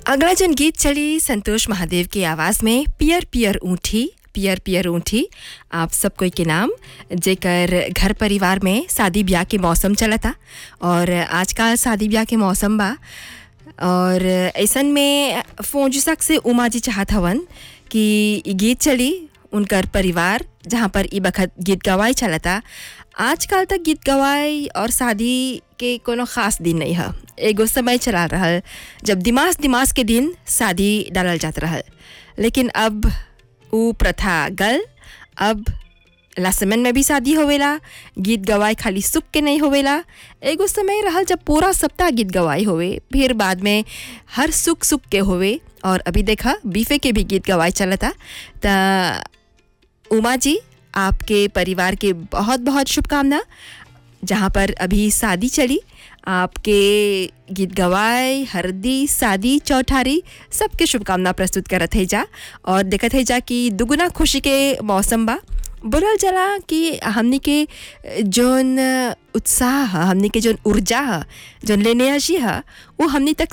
अगला जन गीत चली संतोष महादेव की आवाज़ में पियर पियर ऊँठी पियर पियर ऊँठी आप सब कोई के नाम जेकर घर परिवार में शादी ब्याह के मौसम चलता और आजकल शादी ब्याह के मौसम बा और ऐसन में फोजुसक से उमा जी चाहत हवन कि इ गीत चली उनकर परिवार जहाँ पर ई बखत गीत गवाई चलता आजकल तक गीत गवाई और शादी के कोनो खास दिन नहीं है एगो समय चला रहल जब दिमाग दिमाग के दिन शादी डालल जात रहल लेकिन अब उ प्रथा गल अब लासमन में भी शादी होवेला गीत गवाई खाली सुख के नहीं होवेला एगो समय रहल जब पूरा सप्ताह गीत गवाई होवे फिर बाद में हर सुख सुख के होवे और अभी देखा बीफे के भी गीत गवाई चलता त उमा जी आपके परिवार के बहुत बहुत शुभकामना जहाँ पर अभी शादी चली आपके गीत गवाए हरदी शादी चौठारी सबके शुभकामना प्रस्तुत करत है जा और देखत है जा कि दुगुना खुशी के मौसम बा बोलल जला कि हमनी के जोन उत्साह ह हमनी के जोन ऊर्जा ह जोन लेनेजी ह वो हमनी तक